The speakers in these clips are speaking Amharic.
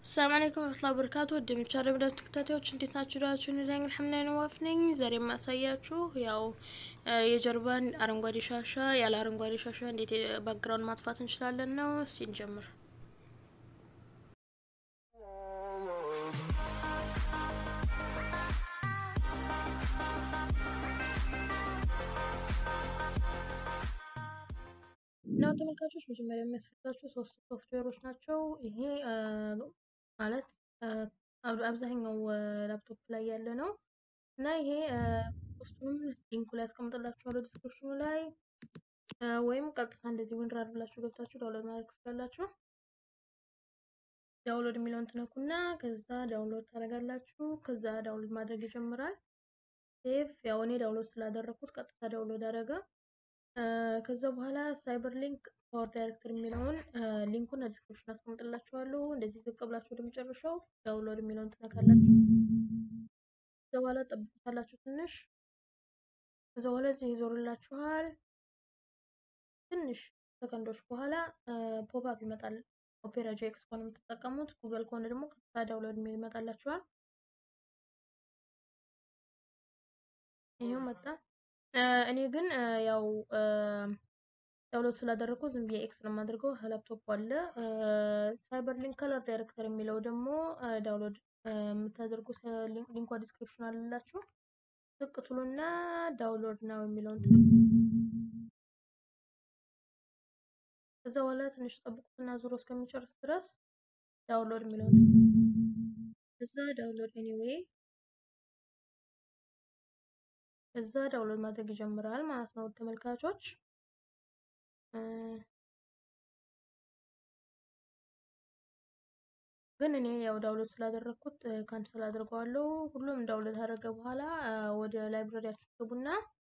ሰላም አለይኩም ወራህመቱላሂ ወበረካቱ ወደ ምቻ ረምዳት ተከታታዮች እንዴት ናችሁ? ዳችሁ ንዳኝ አልሐምዱሊላህ ነዋፍ ነኝ። ዛሬ የማሳያችሁ ያው የጀርባን አረንጓዴ ሻሻ ያለ አረንጓዴ ሻሻ እንዴት ባክግራውንድ ማጥፋት እንችላለን ነው። እስቲ እንጀምር። እና ተመልካቾች መጀመሪያ የሚያስፈልጋችሁ ሶስት ሶፍትዌሮች ናቸው። ይሄ ማለት አብዛኛው ላፕቶፕ ላይ ያለ ነው እና ይሄ ሶስቱንም ሊንኩ ላይ ያስቀምጥላችኋለሁ ዲስክሪፕሽኑ ላይ ወይም ቀጥታ እንደዚህ ዊንራር ብላችሁ ገብታችሁ ዳውንሎድ ማድረግ ትችላላችሁ። ዳውንሎድ የሚለውን ትነኩና ከዛ ዳውንሎድ ታደርጋላችሁ። ከዛ ዳውንሎድ ማድረግ ይጀምራል። ሴፍ ያው እኔ ዳውንሎድ ስላደረግኩት ቀጥታ ዳውንሎድ አደረገ። ከዛ በኋላ ሳይበር ሊንክ ፓወር ዳይሬክተር የሚለውን ሊንኩን ዲስክሪፕሽን አስቀምጥላችኋለሁ። እንደዚህ ዝቅ ብላችሁ ወደ መጨረሻው ዳውንሎድ የሚለውን ትነካላችሁ። ከዛ በኋላ ጠብቁታላችሁ ትንሽ። ከዛ በኋላ እዚህ ይዞርላችኋል። ትንሽ ሰከንዶች በኋላ ፖፕ አፕ ይመጣል። ኦፔራ ጄክስ ከሆነ የምትጠቀሙት፣ ጉግል ከሆነ ደግሞ ቀጥታ ዳውንሎድ የሚል ይመጣላችኋል። ይሄው መጣ። እኔ ግን ያው ዳውንሎድ ስላደረግኩ ዝም ብዬ ኤክስ ነው የማደርገው። ላፕቶፕ አለ። ሳይበር ሊንክ ከለር ዳይሬክተር የሚለው ደግሞ ዳውንሎድ የምታደርጉት ሊንኳ ዲስክሪፕሽን አለላችሁ። ዝቅ ትሉና ዳውንሎድ ነው የሚለውን ከዛ በኋላ ትንሽ ጠብቁትና ዙሮ እስከሚጨርስ ድረስ ዳውንሎድ የሚለውን እዛ ዳውንሎድ ኤኒዌይ እዛ ዳውንሎድ ማድረግ ይጀምራል ማለት ነው ተመልካቾች። ግን እኔ ያው ዳውንሎድ ስላደረግኩት ካንሰል አድርገዋለሁ። ሁሉም ዳውንሎድ ካደረገ በኋላ ወደ ላይብረሪያችሁ ትገቡና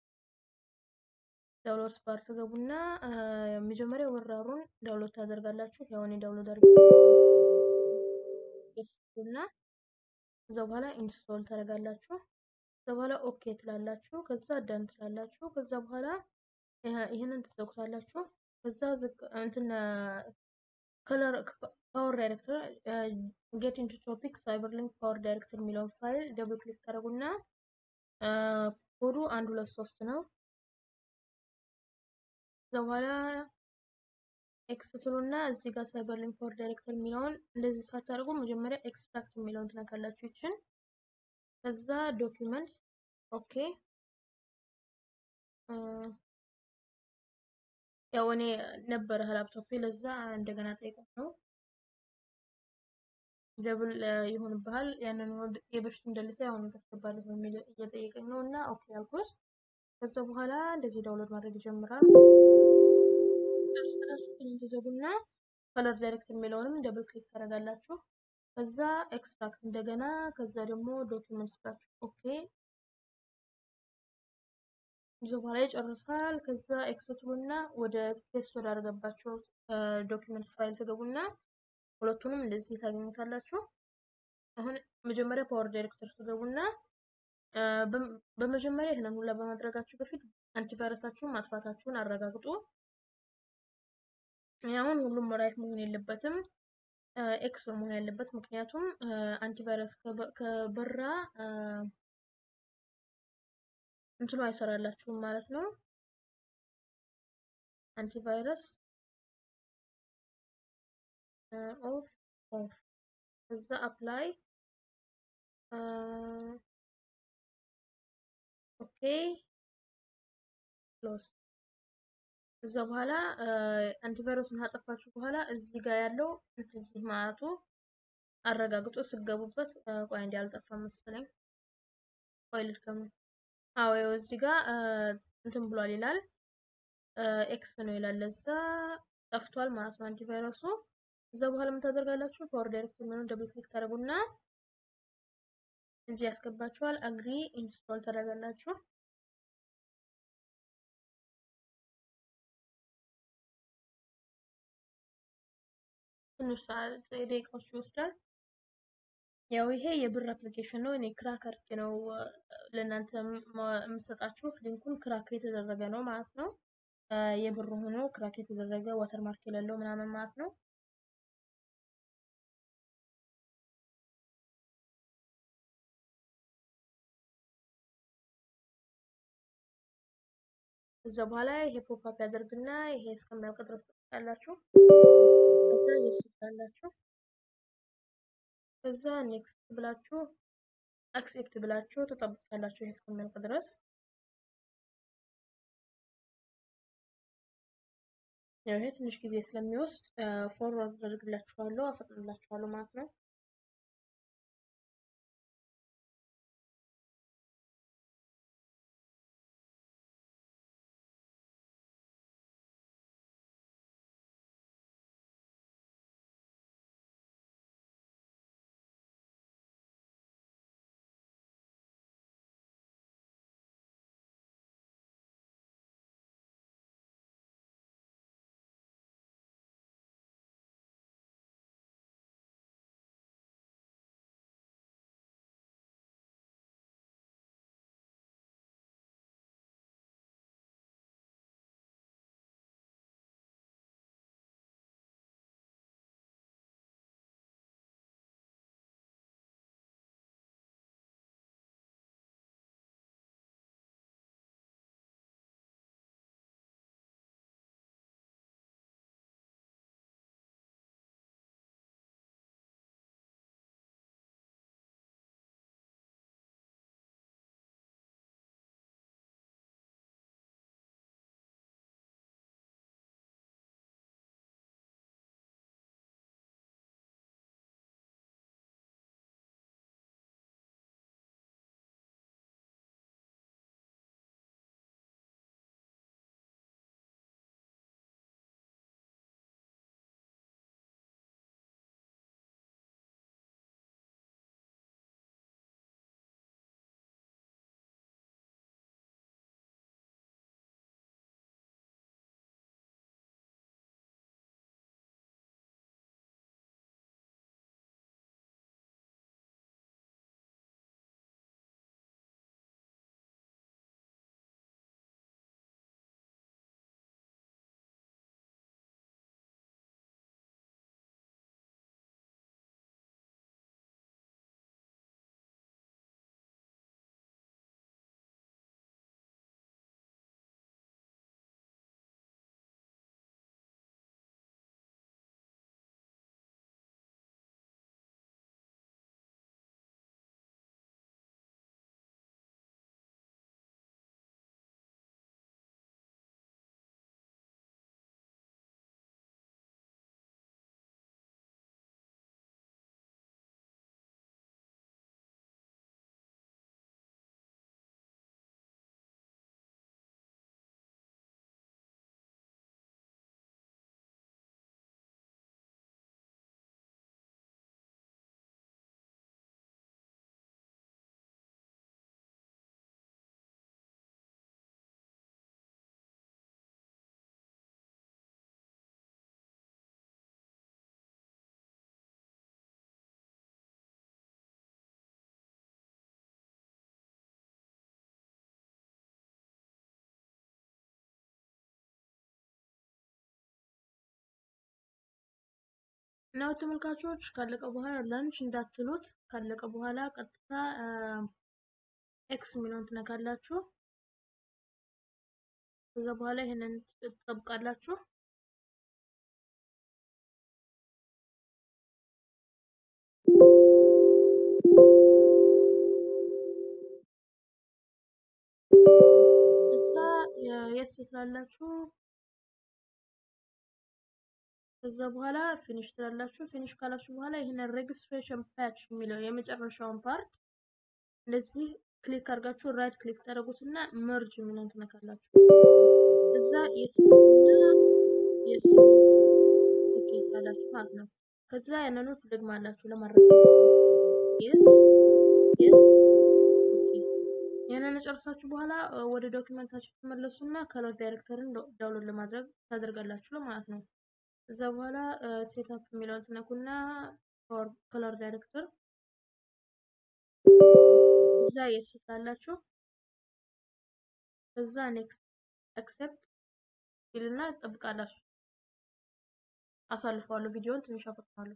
ዳውንሎድ ባር ትገቡና መጀመሪያ ወራሩን ዳውንሎድ ታደርጋላችሁ። ያው እኔ ዳውንሎድ አድርጌና ከዛ በኋላ ኢንስቶል ታደርጋላችሁ። ከዛ በኋላ ኦኬ ትላላችሁ። ከዛ ደን ትላላችሁ። ከዛ በኋላ ይህንን ትዘጉታላችሁ። ከዛ እንትን ከለር ፓወር ዳይሬክተር ጌት ኢንቱ ቶፒክ ሳይበር ሊንክ ፓወር ዳይሬክተር የሚለውን ፋይል ደብል ክሊክ ታደርጉና ኮዱ አንድ ሁለት ሶስት ነው። ከዛ በኋላ ኤክስ ትሉና እዚህ ጋር ሳይበር ሊንክ ፓወር ዳይሬክተር የሚለውን እንደዚህ ሳታደርጉ መጀመሪያ ኤክስትራክት የሚለውን ትነካላችሁ ይችን ከዛ ዶኪመንትስ ኦኬ። ያው እኔ ነበረ ላፕቶፕ ለዛ እንደገና ጠይቀት ነው ደብል ይሆንብሃል ያንን የበፊቱ እንደልታ አሁን ታስገባለህ በሚል እየጠየቀኝ ነው እና ኦኬ አልኩት። ከዛ በኋላ እንደዚህ ዳውንሎድ ማድረግ ይጀምራል። ተዘጉና ከለር ዳይሬክተር የሚለውንም ደብል ክሊክ ታደርጋላችሁ። ከዛ ኤክስትራክት እንደገና ከዛ ደግሞ ዶኪመንትስ ብላችሁ ኦኬ ብዙ በኋላ ይጨርሳል። ከዛ ኤክስትሩና ወደ ፔስት ወደ አድርገባቸው ዶኪመንትስ ፋይል ትገቡና ሁለቱንም እንደዚህ ታገኙታላችሁ። አሁን መጀመሪያ ፓወር ዳይሬክተር ትገቡና በመጀመሪያ ይህንን ሁላ በማድረጋችሁ በፊት አንቲቫይረሳችሁን ማጥፋታችሁን አረጋግጡ። አሁን ሁሉም ራይት መሆን የለበትም ኤክስ መሆን ያለበት ምክንያቱም አንቲቫይረስ ከበራ እንትኑ አይሰራላችሁም ማለት ነው። አንቲቫይረስ ኦፍ ኦፍ እዛ አፕላይ ኦኬ ክሎዝ ከዛ በኋላ አንቲቫይረሱን ካጠፋችሁ በኋላ እዚህ ጋር ያለው እዚህ ማለቱ አረጋግጦ ስገቡበት። ቆይ እንዲ አልጠፋም መሰለኝ። ቆይ ልድከሙ። አዎ ያው እዚህ ጋር እንትን ብሏል ይላል ኤክስ ነው ይላል። ለዛ ጠፍቷል ማለት ነው አንቲቫይረሱ። እዛ በኋላ ምን ታደርጋላችሁ? ፓወር ዳይሬክተር ነው ደብል ክሊክ ታደርጉና እዚህ ያስገባችኋል። አግሪ ኢንስቶል ታደርጋላችሁ። ትንሽ ሰዓት ደቂቃዎች ይወስዳል። ያው ይሄ የብር አፕሊኬሽን ነው። እኔ ክራክ አድርጌ ነው ለእናንተ የምሰጣችሁ። ሊንኩን ክራክ የተደረገ ነው ማለት ነው። የብር ሆኖ ክራክ የተደረገ ዋተርማርክ የሌለው ምናምን ማለት ነው። ከዛ በኋላ ይሄ ፖፕ ያደርግና ይሄ እስከሚያልቅ ድረስ ትጠብቃላችሁ። ከዛ የስ ትላላችሁ። ከዛ ኔክስት ብላችሁ አክሴፕት ብላችሁ ተጠብቃላችሁ ይሄ እስከሚያልቅ ድረስ። ያው ይሄ ትንሽ ጊዜ ስለሚወስድ ፎርዋርድ አደርግላችኋለሁ፣ አፈጥንላችኋለሁ ማለት ነው። እና ተመልካቾች ካለቀ በኋላ ላንች እንዳትሉት። ካለቀ በኋላ ቀጥታ ኤክስ የሚለውን ትነካላችሁ። ከዛ በኋላ ይሄንን ትጠብቃላችሁ። እዛ የስ ትላላችሁ። ከዛ በኋላ ፊኒሽ ትላላችሁ። ፊኒሽ ካላችሁ በኋላ ይህንን ሬጅስትሬሽን ፓች የሚለው የመጨረሻውን ፓርት እንደዚህ ክሊክ አድርጋችሁ ራይት ክሊክ ታደርጉትና መርጅ የሚለውን ትነካላችሁ። እዛ የስና የስ ኦኬ ትላላችሁ ማለት ነው። ከዛ ያንኑ ትደግማላችሁ ለማድረግ የስ የስ ኦኬ። ያንን ጨርሳችሁ በኋላ ወደ ዶክመንታችሁ ትመለሱና ከለር ዳይሬክተርን ዳውንሎድ ለማድረግ ታደርጋላችሁ ማለት ነው። እዛ በኋላ ሴትአፕ የሚለውን ትነኩና ከለር ዳይሬክተር እዛ የስ ትላላችሁ። እዛ ኔክስት አክሴፕት ይልና ትጠብቃላችሁ። አሳልፈዋለሁ ቪዲዮውን ትንሽ አፈጥናለሁ።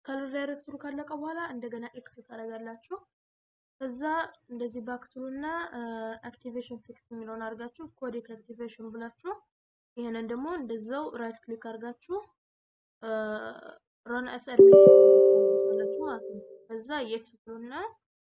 ከለር ዳይሬክተሩ ካለቀ በኋላ እንደገና ኤክስ ታደርጋላችሁ። ከዛ እንደዚህ ባክትሉና አክቲቬሽን ፊክስ የሚለውን አድርጋችሁ ኮዴክ አክቲቬሽን ብላችሁ ይህንን ደግሞ እንደዛው ራይት ክሊክ አድርጋችሁ ረን አስ አድሚኒስትሬተር ማለት ነው። ከዛ የስ ትሉና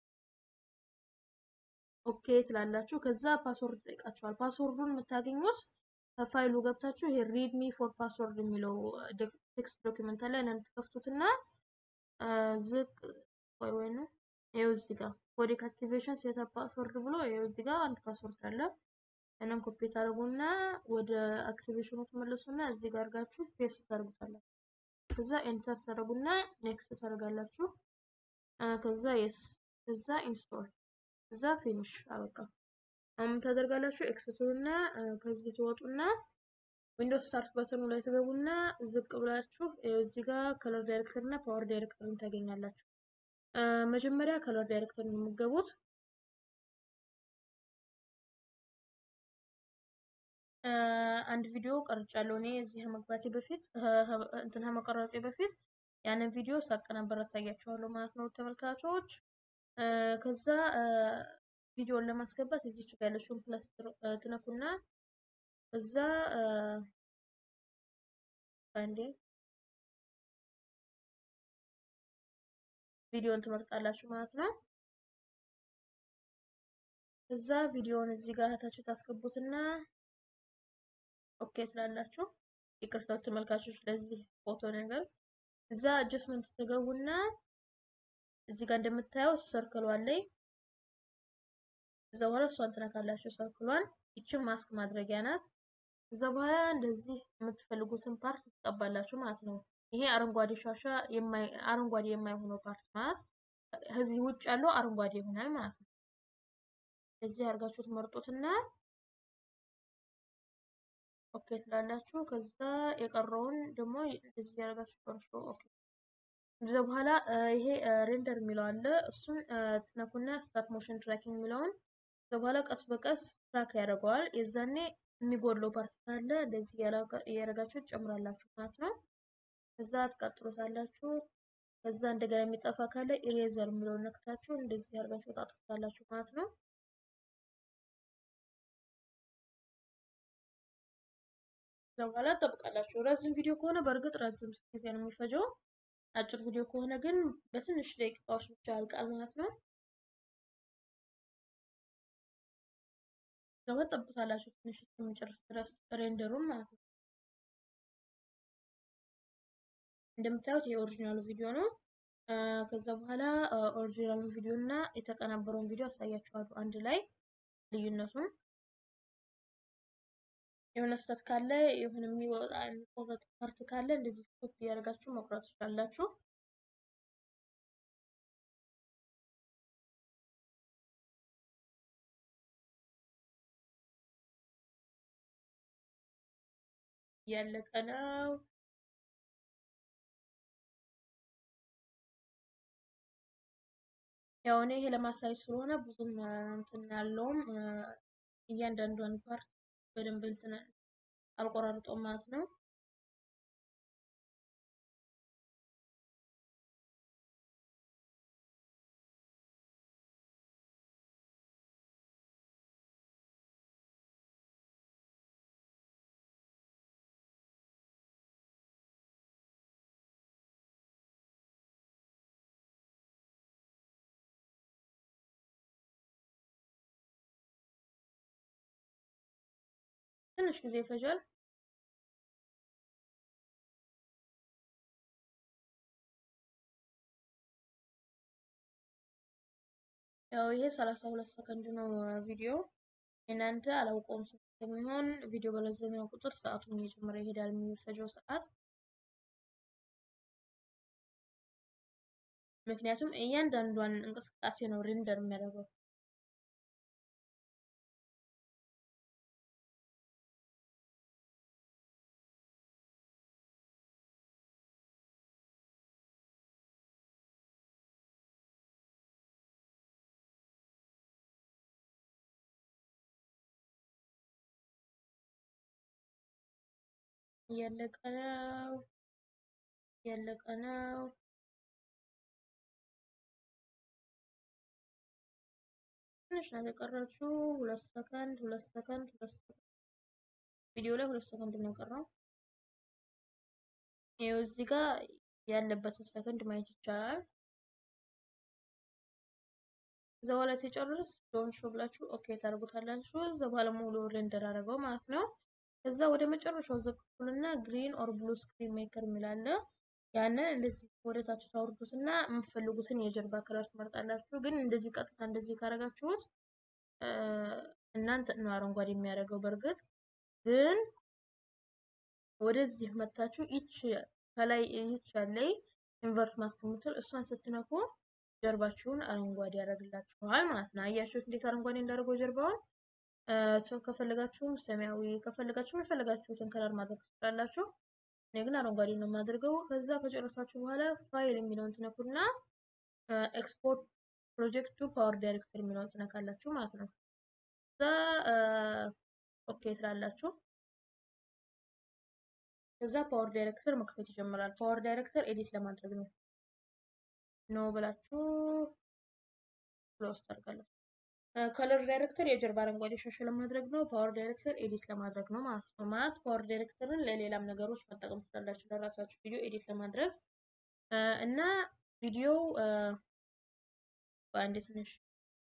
ኦኬ ትላላችሁ። ከዛ ፓስወርድ ጠይቃችኋል። ፓስወርዱን የምታገኙት ከፋይሉ ገብታችሁ ይሄ ሪድሚ ፎር ፓስወርድ የሚለው ቴክስት ዶክመንት ላይ ነን ትከፍቱትና ዝቅ ወይ ወይ ነው ይኸው እዚህ ጋር ኮዴክ አክቲቬሽን ሴትአፕ ፓስወርድ ብሎ ይኸው እዚህ ጋር አንድ ፓስወርድ አለ። ያንን ኮፒ ታደርጉና ወደ አክቲቬሽኑ ትመለሱና እዚህ ጋር አድርጋችሁ ፔስት ታደርጉታላችሁ። ከዛ ኤንተር ታደርጉና ኔክስት ታደርጋላችሁ። ከዛ የስ ከዛ ኢንስቶል ከዛ ፊኒሽ አበቃ። አሁን ታደርጋላችሁ ኤክስቱና ከዚህ ትወጡና ዊንዶውስ ስታርት በተኑ ላይ ትገቡና ዝቅ ብላችሁ እዚህ ጋር ከለር ዳይሬክተር እና ፓወር ዳይሬክተርን ታገኛላችሁ። መጀመሪያ ከለር ዳይሬክተር ነው የምትገቡት። አንድ ቪዲዮ ቀርጫለሁ እኔ እዚህ ከመግባቴ በፊት እንትን ከመቀረጼ በፊት ያንን ቪዲዮ ሳቀናበር አሳያችኋለሁ ማለት ነው ተመልካቾች። ከዛ ቪዲዮን ለማስገባት እዚች ጋር ያለችውን ፕለስ ትነኩና እዛ አንዴ ቪዲዮን ትመርጣላችሁ ማለት ነው። እዛ ቪዲዮውን እዚህ ጋር ታችሁ ታስገቡትና ኦኬ ትላላችሁ። ይቅርታ ተመልካቾች ለዚህ ፎቶ ነገር እዛ አጀስትመንት ትገቡና እዚህ ጋር እንደምታየው ሰርክሏ ላይ እዛ በኋላ እሷን ትነካላችሁ። ሰርክሏን ይችን ማስክ ማድረጊያ ናት። እዛ በኋላ እንደዚህ የምትፈልጉትን ፓርት ትቀባላችሁ ማለት ነው። ይሄ አረንጓዴ ሻሻ አረንጓዴ የማይሆነው ፓርት ማለት ከዚህ ውጭ ያለው አረንጓዴ ይሆናል ማለት ነው። እዚህ አድርጋችሁ ትመርጡትና ኦኬ ትላላችሁ። ከዛ የቀረውን ደግሞ እንደዚህ ያደርጋችሁ ኮንትሮል ኦኬ። ከዛ በኋላ ይሄ ሬንደር የሚለው አለ። እሱን ትነኩና ስታርት ሞሽን ትራኪንግ የሚለውን ከዛ በኋላ ቀስ በቀስ ትራክ ያደርገዋል። የዛኔ የሚጎድለው ፓርት ካለ እንደዚህ እያደረጋችሁ ትጨምራላችሁ ማለት ነው። ከዛ ትቀጥሉታላችሁ። ከዛ እንደገና የሚጠፋ ካለ ኢሬዘር የሚለውን ነክታችሁ እንደዚህ አድርጋችሁ ታጥፉታላችሁ ማለት ነው። ከዛ በኋላ ትጠብቃላችሁ። ረዝም ቪዲዮ ከሆነ በእርግጥ ረዝም ጊዜ ነው የሚፈጀው። አጭር ቪዲዮ ከሆነ ግን በትንሽ ደቂቃዎች ብቻ ያልቃል ማለት ነው። ከዛ በኋላ ትጠብቁታላችሁ ትንሽ እስከሚጨርስ ድረስ ሬንደሩን ማለት ነው። እንደምታዩት የኦሪጂናሉ ቪዲዮ ነው። ከዛ በኋላ ኦሪጂናሉ ቪዲዮ እና የተቀናበረውን ቪዲዮ አሳያችኋለሁ አንድ ላይ ልዩነቱን። የሆነ ስህተት ካለ የሆነ የሚወጣ የሚቆረጥ ፓርት ካለ እንደዚህ ኮፒ እያደረጋችሁ መቁረጥ ትችላላችሁ። እያለቀ ነው። ያው እኔ ይሄ ለማሳየት ስለሆነ ብዙም እንትን ያለውም እያንዳንዷን ፓርት በደንብ እንትን አልቆራርጠውም ማለት ነው። ትንሽ ጊዜ ይፈጃል። ያው ይሄ ሰላሳ ሁለት ሰከንድ ነው ቪዲዮ። እናንተ አላውቀውም ስንት እንደሚሆን ቪዲዮ በረዘመ ቁጥር ሰዓቱን እየጨመረ ይሄዳል የሚፈጀው ሰዓት። ምክንያቱም እያንዳንዷን እንቅስቃሴ ነው ሬንደር የሚያደርገው። እያለቀ ነው እያለቀ ነው። ትንሽ ናት የቀረችው። ሁለት ሰከንድ ሁለት ሰከንድ ሁለት ሰከንድ ቪዲዮ ላይ ሁለት ሰከንድ ነው የቀረው። ይኸው እዚህ ጋር ያለበትን ሰከንድ ማየት ይቻላል። እዛ በኋላ ሲጨርስ ዶን ሾ ብላችሁ ኦኬ ታደርጉታላችሁ። እዛ በኋላ ሙሉ ሬንደር አደረገው ማለት ነው። ከዛ ወደ መጨረሻው ዘቅኩልና ግሪን ኦር ብሉ ስክሪን ሜከር የሚላለ ያንን እንደዚህ ወደ ታች ታወርዱትና የምትፈልጉትን የጀርባ ከለር ትመርጣላችሁ። ግን እንደዚህ ቀጥታ እንደዚህ ካረጋችሁት እናንተ ነው አረንጓዴ የሚያደርገው። በእርግጥ ግን ወደዚህ መታችሁ ይች ከላይ ይች ያለይ ኢንቨርት ማስቀምጥል እሷን ስትነኩ ጀርባችሁን አረንጓዴ ያደርግላችኋል ማለት ነው። አያችሁት እንዴት አረንጓዴ እንዳደረገው ጀርባውን። ሰው ከፈለጋችሁም ሰማያዊ ከፈለጋችሁም የፈለጋችሁትን ከለር ማድረግ ትችላላችሁ። እኔ ግን አረንጓዴ ነው የማደርገው። ከዛ ከጨረሳችሁ በኋላ ፋይል የሚለውን ትነኩና ኤክስፖርት ፕሮጀክት ቱ ፓወር ዳይሬክተር የሚለውን ትነካላችሁ ማለት ነው። ከዛ ኦኬ ትላላችሁ። ከዛ ፓወር ዳይሬክተር መክፈት ይጀምራል። ፓወር ዳይሬክተር ኤዲት ለማድረግ ነው ነው ብላችሁ ክሎዝ ታደርጋላችሁ። ከለር ዳይሬክተር የጀርባ አረንጓዴ ሻሽ ለማድረግ ነው። ፓወር ዳይሬክተር ኤዲት ለማድረግ ነው ማለት ነው። ማለት ፓወር ዳይሬክተርን ለሌላም ነገሮች መጠቀም ትችላላችሁ፣ ለራሳችሁ ቪዲዮ ኤዲት ለማድረግ እና ቪዲዮ በአንድ ትንሽ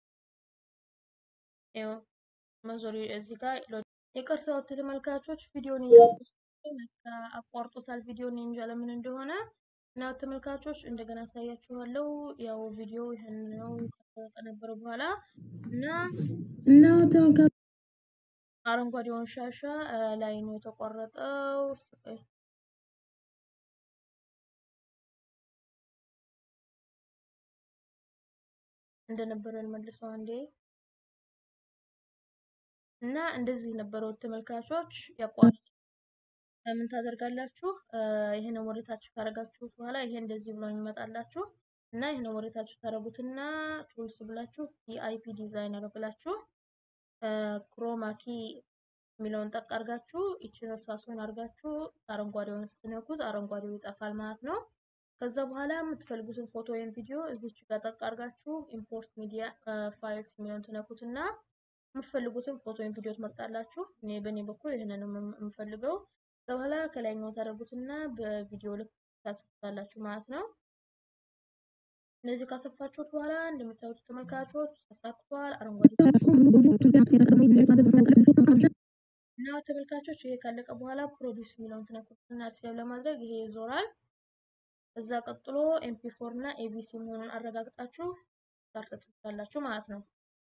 ይኸው መዞሪ እዚህ ጋር ይቅርታ ተመልካቾች፣ ቪዲዮን አቋርጦታል። ቪዲዮን እንጃ ለምን እንደሆነ እና ተመልካቾች እንደገና አሳያችኋለሁ። ያው ቪዲዮ ይህን ነው ከነበረ በኋላ እና እና ተመልካቾች አረንጓዴውን ሻሻ ላይ ነው የተቆረጠው። እንደነበረ መልሰው አንዴ እና እንደዚህ ነበረው ተመልካቾች ያቋርጥ ምን ታደርጋላችሁ? ይሄንን ወደታች ካረጋችሁት በኋላ ይሄ እንደዚህ ብሎ የሚመጣላችሁ እና ይሄንን ወደታች ታረጉትና ቱልስ ብላችሁ የአይፒ ዲዛይነር ብላችሁ ክሮማኪ የሚለውን ጠቅ አርጋችሁ ይችን እርሳሱን አርጋችሁ አረንጓዴውን ስትነኩት አረንጓዴው ይጠፋል ማለት ነው። ከዛ በኋላ የምትፈልጉትን ፎቶ ወይም ቪዲዮ እዚች ጋር ጠቅ አርጋችሁ ኢምፖርት ሚዲያ ፋይልስ የሚለውን ትነኩትና የምትፈልጉትን ፎቶ ወይም ቪዲዮ ትመርጣላችሁ። እኔ በእኔ በኩል ይህንን የምፈልገው በኋላ ከላይኛው ታደርጉትና በቪዲዮ ልክ ታስፉታላችሁ ማለት ነው። እነዚህ ካሰፋችሁት በኋላ እንደምታዩት ተመልካቾች ተሳክቷል። አረንጓዴ እና ተመልካቾች ይሄ ካለቀ በኋላ ፕሮዲስ የሚለውን ትነኩትና ሴቭ ለማድረግ ይሄ ይዞራል። እዛ ቀጥሎ ኤምፒ ፎር እና ኤቪሲ መሆኑን አረጋግጣችሁ ስታርት ትሉታላችሁ ማለት ነው።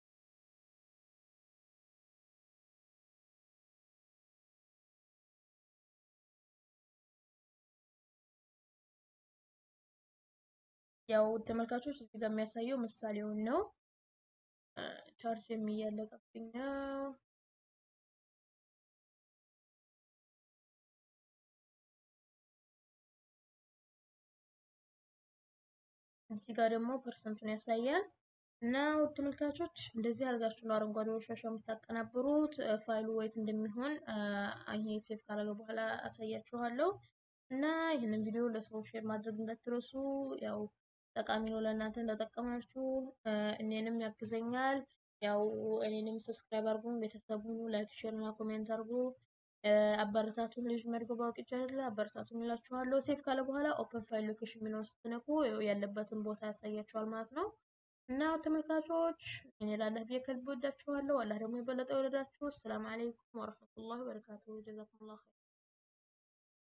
ያው ተመልካቾች እዚህ ጋር የሚያሳየው ምሳሌውን ነው። ቻርጅ የሚያለቀብኝ ነው። እዚህ ጋር ደግሞ ፐርሰንቱን ያሳያል። እና ውድ ተመልካቾች እንደዚህ አድርጋችሁ ነው አረንጓዴ ሻሻ የምታቀናብሩት። ፋይሉ ወይት እንደሚሆን ይሄ ሴቭ ካረገ በኋላ አሳያችኋለሁ። እና ይህንን ቪዲዮ ለሰው ሼር ማድረግ እንዳትረሱ። ያው ጠቃሚ ነው ለእናንተ እንደጠቀማችሁ እኔንም ያግዘኛል። ያው እኔንም ሰብስክራይብ አድርጉ፣ ቤተሰቡን ላይክ፣ ሼር እና ኮሜንት አድርጉ። አበረታቱን። ልጅ መድጎ ባውቅ ይቻላል። አበረታቱን እላችኋለሁ። ሴፍ ካለ በኋላ ኦፕን ፋይል ሎኬሽን የሚለውን ስትነኩ ያለበትን ቦታ ያሳያችኋል ማለት ነው። እና ተመልካቾች እኔ ላላህ ብዬ ከልብ ወዳችኋለሁ። አላህ ደግሞ የበለጠ ይወደዳችሁ። ሰላም አለይኩም ወረህመቱላሂ ወበረካቱሁ። ጀዛኩሙላህ